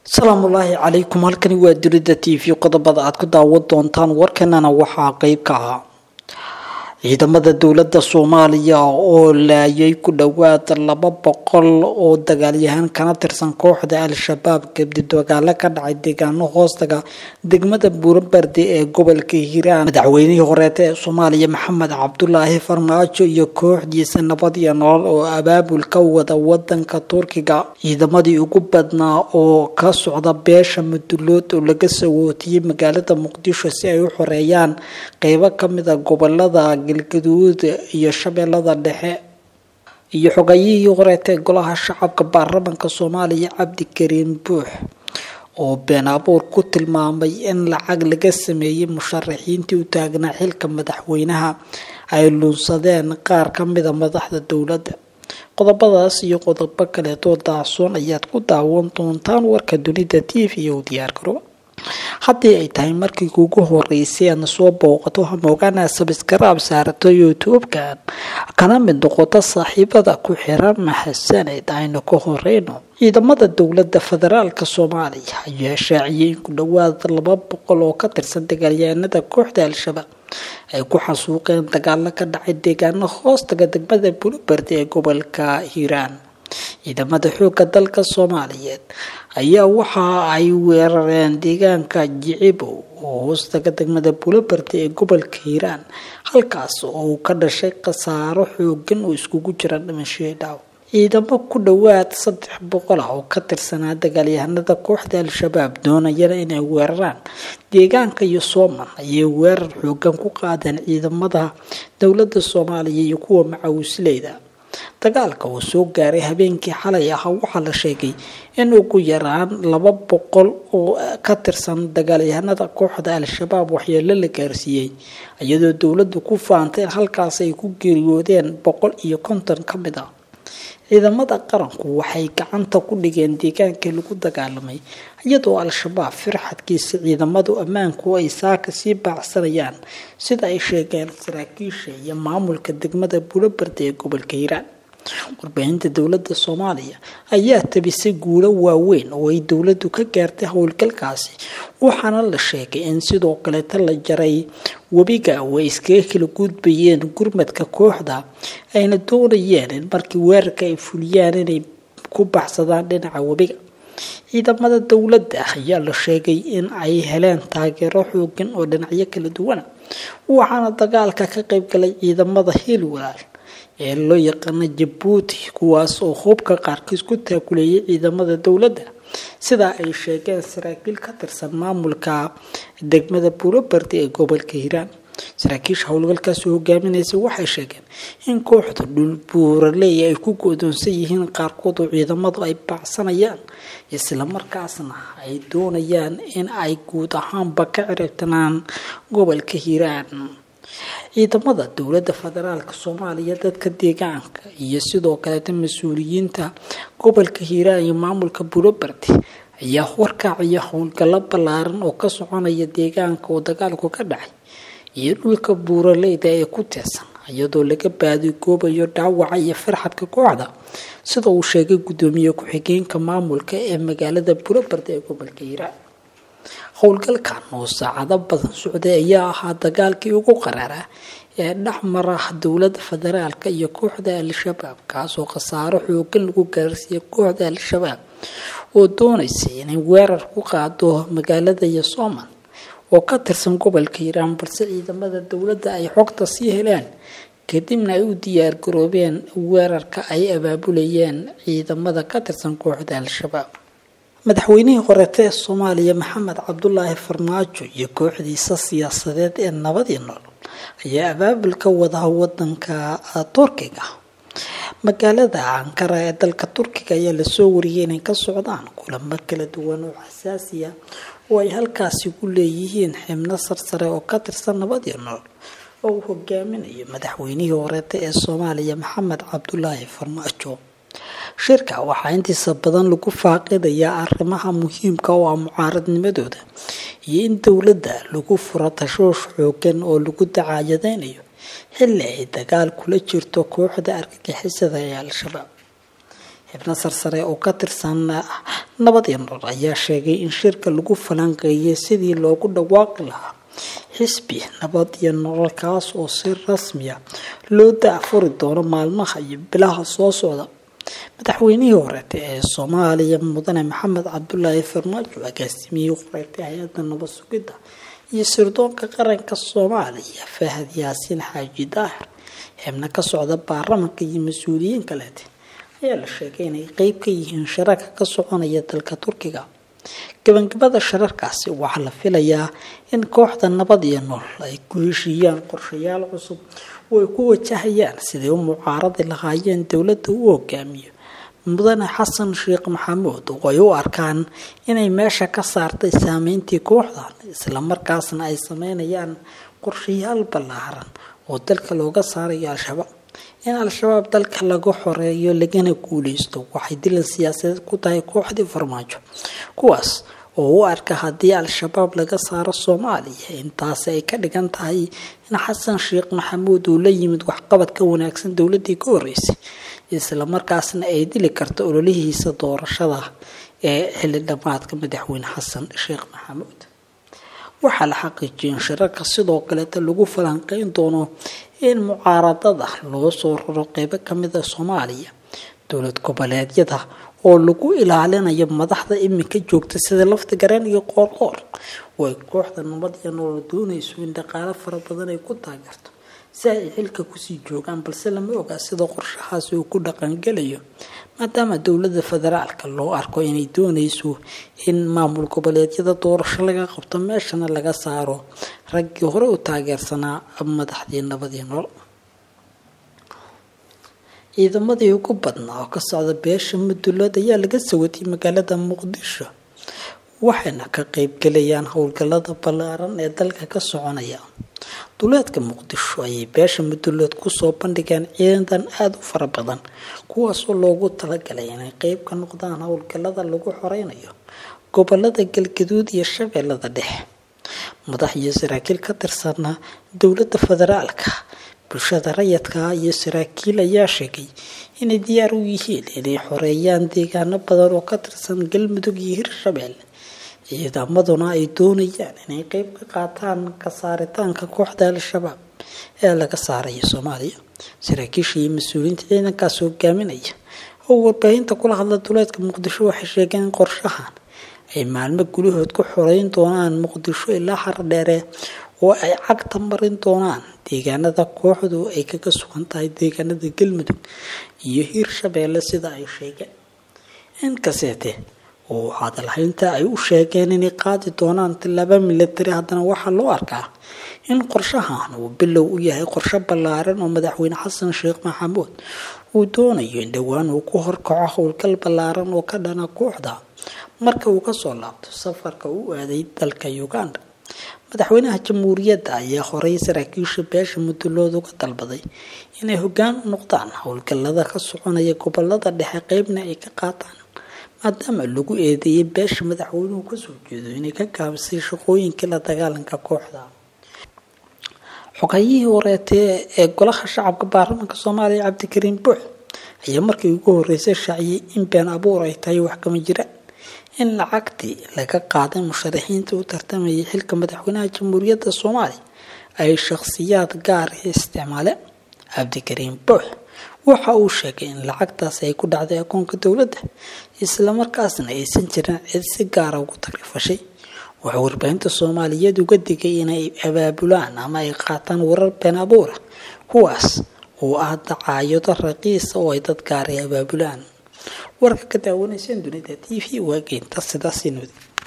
asalaamullaahi calaykum halkani waa dunida t v qodobada aad ku daawan doontaan warkanana waxaa qeyb ka ah ciidamada dowlada soomaaliya oo laayay ku dhowaad laba boqol oo dagaalyahaan kana tirsan kooxda al-shabaab kadib dagaalo ka dhacay deegaano hoostaga degmada buurabarde ee gobolka hiiraan madaxweynihii horeeta ee soomaaliya maxamed cabdulaahi farmaajo iyo kooxdiisa nabad iyo nolol oo abaabul ka wada wadanka turkiga ciidamadii ugu badnaa oo ka socda beesha mudulood oo laga sawootiyey magaalada muqdisho si ay u xoreeyaan qeybo kamida gobolada galgaduud iyo shabeellada dhexe iyo xogayihii horeeta ee golaha shacabka baarlamaanka soomaaliya cabdikariin buux oo been abuur ku tilmaamay in lacag laga sameeyey musharaxiintii u taagnaa xilka madaxweynaha ay luunsadeen qaar kamida madaxda dowladda qodobadaas iyo qodobo kaleetoo daacsoon ayaad ku daawan doontaan warka dunida t v u diyaar garo haddii ay tahay markii kuugu horeysay aadna soo booqato hamoogaana sabskaraab saarato youtube-kan kana mid noqoto saaxiibada ku xiran mahadsaneyd aynu ka horeyno ciidamada dowlada federaalk soomaaliya ayaa shaaciyay in ku dhowaad laba boqol oo ka tirsan dagaalyahanada kooxda al-shabaab ay ku xasuuqeen dagaalo ka dhacay deegaano hoostaga degmada buluberde ee gobolka hiiraan ciidamada xooga dalka soomaaliyeed ayaa waxa ay weerareen deegaanka jicibow oo hoostaga degmada buloberde ee gobolka hiiraan halkaas oo uu ka dhashay khasaaro xoogan oo iskugu jira dhimashii dhaaw ciidamo ku dhowaad saddex boqol ah oo ka tirsanaa dagaalyahanada kooxda al-shabaab doonayana inay weeraraan deegaanka iyo sooman ayay weerar xoogan ku qaadeen ciidamada dowlada soomaaliya iyo kuwa macawisleyda dagaalka oo soo gaaray habeenkii xalay ahaa waxaa la sheegay in ugu yaraan laba boqol oo ka tirsan dagaalyahanada kooxda al-shabaab waxyeelo la gaarsiiyey iyadoo dowladdu ku faantay in halkaas ay ku geeriyoodeen boqol iyo konton ka mid ah ciidamada qaranku waxay gacanta ku dhigeen deegaankii lagu dagaalamay iyadoo al-shabaab firxadkiisa ciidamadu ammaanku ay saaka sii baacsanayaan sida ay sheegeen saraakiisha iyo maamulka degmada buloberde ee gobolka hiiraan warbaahinta dowlada soomaaliya ayaa tabisay guulo waaweyn oo ay dowladu ka gaartay howlgalkaasi waxaana la sheegay in sidoo kaleeta la jaray webiga oo ay iskaga kala gudbayeen gurmadka kooxda ayna doonayeen in markii weerarka ay fuliyaan inay ku baxsadaan dhinaca webiga ciidamada dowladda ayaa la sheegay in ay heleen taageero xoogan oo dhinacyo kala duwana waxaana dagaalka ka qaybgalay ciidamada hiilwalaal ee loo yaqaano jabuuti kuwaas oo hubka qaarkiis ku taakuleeyay ciidamada dowladda sidaa ay sheegeen saraakiil ka tirsan maamulka degmada buuroberde ee gobolka hiiraan saraakiisha howlgalkaasi hogaaminaysa waxay sheegeen in kooxda dhul buuraley ay ku go-doonsan yihiin qaarkood oo ciidamadu ay baacsanayaan islamarkaasna ay doonayaan in ay guud ahaanba ka ciribtanaan gobolka hiiraan ciidamada dowlada federaalk soomaaliya dadka deegaanka iyo sidoo kaleeta mas-uuliyiinta gobolka hiiraan iyo maamulka buloberde ayaa horkacaya howlgallo ballaaran oo ka soconaya deegaanka oo dagaalku ka dhacay iyo dhulka buuraleyda ee ku teersan iyadoo laga baadigoobayo dhaawaca iyo farxadka kooxda sida uu sheegay gudoomiye ku-xigeenka maamulka ee magaalada buloberde ee gobolka hiiraan howlgalkan oo saacado badan socday ayaa ahaa dagaalkii ugu qaraaraa ee dhexmara dowlada federaalk iyo kooxda al-shabaab kaasoo khasaaro xoogan lagu gaarsiiyay kooxda al-shabaab oo doonaysay inay weerar ku qaado magaalada yosooman oo ka tirsan gobolka hiiraan balse ciidamada dowladda ay xogta sii heleen kadibna ay u diyaar garoobeen weerarka ay abaabulayeen ciidamada ka tirsan kooxda al-shabaab madaxweynihii horeeta ee soomaaliya maxamed cabdulaahi farmaajo iyo kooxdiisa siyaasadeed ee nabadii nool ayaa abaabul ka wada wadanka turkiga magaalada ankara ee dalka turkiga ayaa lasoo wariyay inay ka socdaan kulamo kala duwan oo xasaasiya oo ay halkaasi ku leeyihiin xibno sarsare oo ka tirsan nabadii nool oo uu hogaaminayo madaxweynihii horeeta ee soomaaliya maxamed cabdulaahi farmaajo shirka waxaa intiisa badan lagu faaqidayaa arrimaha muhiimka oo ah mucaaradnimadooda iyo in dowladda lagu furo tashoosh xoogan oo lagu dacaayadeynayo xilli ay dagaal kula jirto kooxda argagixisada ee al-shabaab xibno sarsare oo ka tirsan nabad iyo nolol ayaa sheegay in shirka lagu falanqeeyay sidii loogu dhawaaqi lahaa xisbi nabad iyo nolol kaas oo si rasmiya loo daafuri doono maalmaha iyo bilaha soo socda madaxweynihii horeeta ee soomaaliya mudane maxamed cabdulaahi farmaajo agaasimiyey horeetay hay-adda nabad sugidda iyo sirdoonka qaranka soomaaliya fahad yaasiin xaaji daahir xibno ka socda baarlamanka iyo mas-uuliyiin kaleete ayaa la sheegay inay qeyb ka yihiin shirarka ka soconaya dalka turkiga gabangabada shirarkaasi waxaa la filayaa in kooxda nabad iyo nolol ay ku heshiiyaan qorshayaal cusub oo ay ku wajahayaan siday u mucaaradi lahaayeen dowladda u hogaamiyo mudane xasan sheekh maxamuud oo ay u arkaan inay meesha ka saartay saameyntii kooxdan islamarkaasna ay sameynayaan qorshayaal ballaaran oo dalka looga saarayo al-shabaab in al-shabaab dalka laga xoreeyo lagana guuleysto waxay dilan siyaasadeed ku tahay kooxdii farmaajo kuwaas oo u arka haddii al-shabaab laga saaro soomaaliya intaasi ay ka dhigan tahay in xasan sheekh maxamuud uu la yimid waxqabad ka wanaagsan dowladii ka horeysay islamarkaasna ay dili karto ololihiisa doorashada ee xilli dhamaadka madaxweyne xasan sheekh maxamuud waxaa la xaqiijiyay in shirarka sidoo kaleeta lagu falanqeyn doono in mucaaradada loo soo raro qeybo kamida soomaaliya dowlad goboleedyada oo lagu ilaalinayo madaxda iminka joogta sida lafta gareen iyo qoorqoor oo ay kooxda nabad iyo nolol doonayso in dhaqaalo fara badan ay ku taageerto si ay xilka kusii joogaan balse lama ogaa sida qorshahaasi uu ku dhaqangelayo maadaama dowlada federaalka loo arko inay doonayso in maamul goboleedyada doorasho laga qabto meeshana laga saaro raggii hore u taageersanaa madaxdii nabad iyo nolol ciidamadii ugu badnaa oo ka socda beesha mudulood ayaa laga sawatay magaalada muqdisho waxayna ka qeybgalayaan howlgalada ballaaran ee dalka ka soconaya duleedka muqdisho ayay beesha mudulood kusoo bandhigeen ciidan aada u fara badan kuwaasoo loogu talagalay inay qeyb ka noqdaan howlgalada lagu xoreynayo gobolada galgaduud iyo shabeellada dhexe madax iyo saraakiil ka tirsana dowladda federaalka bulshada rayadka iyo saraakiil ayaa sheegay inay diyaar u yihiin inay xoreeyaan deegaano badan oo ka tirsan galmudug iyo hirshabelle ciidamaduna ay doonayaan inay qeyb ka qaataan ka saaritaanka kooxda al-shabaab ee laga saaraya soomaaliya saraakiisha iyo mas-uuliyiinta ciidankaas hogaaminaya oo warbaahinta kula hadla duleedka muqdisho waxay sheegeen in qorshahan ay maalmo gudahood ku xoreyn doonaan muqdisho ilaa xardheere oo ay cagta marin doonaan deegaanada kooxdu ay kaga sugan tahay deegaanada galmudug iyo hiirshabeelle sida ay sheegeen inkaseete oo hadalhaynta ay u sheegeen inay qaadi doonaan tillaabo milatari haddana waxaa loo arkaa in qorshahan uu bilow u yahay qorsho ballaaran oo madaxweyne xasan sheekh maxamuud uu doonayo in dhowaan uu ku horkaco howlgal ballaaran oo ka dhana kooxda marka uu kasoo laabto safarka u aaday dalka uganda madaxweynaha jamhuuriyadda ayaa horey saraakiisha beesha mudulood uga dalbaday inay hoggaan u noqdaan howlgalada ka soconaya gobolada dhexe qeybna ay ka qaataan maadaama lagu eedeeyay beesha madaxweynuhu kasoo jeedo inay ka gaabisay shaqooyinkii la dagaalanka kooxda xogayihii horeetee ee golaha shacabka baarlamaanka soomaaliya cabdikariin buux ayaa markii ugu horeysay shaaciyay in been abuur ay tahay wax kama jiraan in lacagtii laga qaaday musharaxiinta u tartamayay xilka madaxweynaha jamhuuriyadda soomaaliya ay shakhsiyaad gaar ah isticmaaleen cabdikariin buux waxa uu sheegay in lacagtaas ay ku dhacday akoonka dowladda islamarkaasna aysan jirin cid si gaara ugu tagrifashay wuxuu warbaahinta soomaaliyeed uga digay inay abaabulaan ama ay qaataan warar been abuura kuwaas oo ah dacaayado raqiisa oo ay dad gaar ay abaabulaan warka ka daawanayseen dunida t v waageynta sidaasi nudi